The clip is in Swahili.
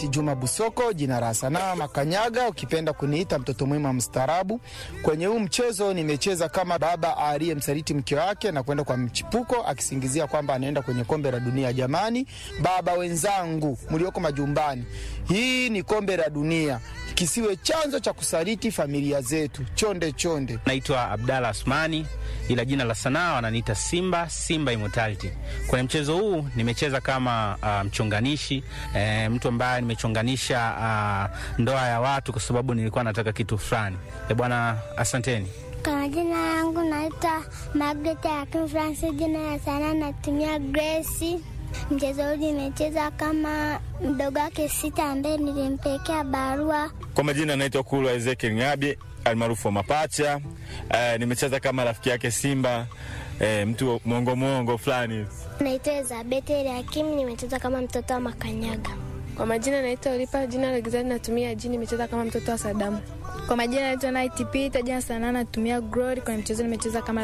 Juma Busoko, jina la sanaa Makanyaga, ukipenda kuniita mtoto mwema mstaarabu. Kwenye huu mchezo nimecheza kama baba aliyemsaliti mke wake na kwenda kwa mchipuko akisingizia kwamba anaenda kwenye kombe la dunia. Jamani, baba wenzangu mlioko majumbani, hii ni kombe la dunia, kisiwe chanzo cha kusaliti familia zetu. Chonde chonde. Naitwa Abdalla Asmani, ila jina la sanaa wananiita Simba Simba Immortality. Kwenye mchezo huu nimecheza kama uh, mchonganishi e, mtu ambaye nimechonganisha uh, ndoa ya watu kwa sababu nilikuwa nataka kitu fulani. E bwana, asanteni. Kwa majina yangu naitwa Margaret Hakim Francis, jina ya sanaa natumia Grace. Mchezo huu nimecheza kama mdogo wake Sita ambaye nilimpekea barua. Kwa majina naitwa Kulwa Ezekiel Ngabi almaarufu wa Mapacha. Uh, nimecheza kama rafiki yake Simba, uh, mtu mwongo mwongo fulani. Naitwa Elizabeth Hakim, nimecheza kama mtoto wa Makanyaga. Kwa majina naitwa Olipa, jina la gizani natumia jini, nimecheza kama mtoto wa Sadamu. Kwa majina naitwa Night Peter, jina sanaa natumia Glory. Kwenye mchezo nimecheza kama